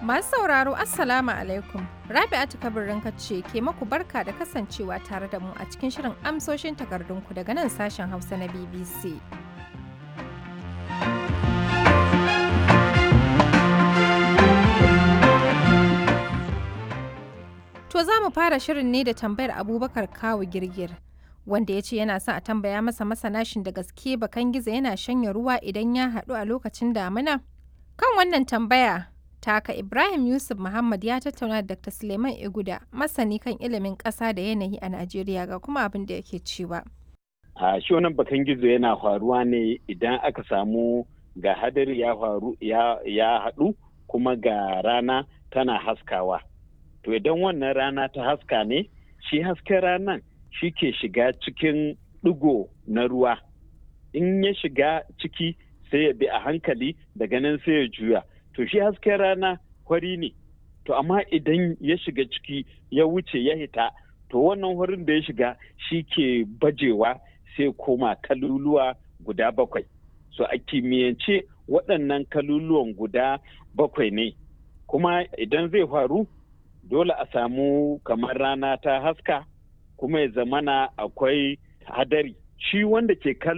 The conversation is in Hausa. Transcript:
Masu sauraro Assalamu alaikum. Rabi'atu kabirin ce ke maku barka da kasancewa tare da mu a cikin shirin amsoshin takardunku daga nan sashen Hausa na BBC. To za mu fara shirin ne da tambayar Abubakar Kawu Girgir. Wanda ya ce yana son a tambaya masa masanashin da gaske bakan gizo yana shanya ruwa idan ya haɗu a lokacin damina? Kan wannan tambaya, taka Ibrahim Yusuf Muhammad ya tattauna da Dr. Suleiman Iguda, masani kan ilimin ƙasa da yanayi a Najeriya ga kuma abin da yake cewa. A shi wannan bakan gizo yana faruwa ne idan aka samu ga hadari ya faru ya haɗu kuma ga rana tana haskawa. To idan wannan rana ta haska ne, shi hasken ranan shi ke shiga cikin ɗigo na ruwa. In ya shiga ciki sai ya bi a hankali daga nan sai ya juya. To shi hasken rana hwari ne. To amma idan ya shiga ciki ya wuce ya hita, to wannan hwarin da ya shiga shi ke bajewa sai koma kaluluwa guda bakwai. So a kimiyyance waɗannan kaluluwan guda bakwai ne. Kuma idan zai faru dole a samu kamar rana ta haska kuma ya zamana akwai hadari shi wanda ke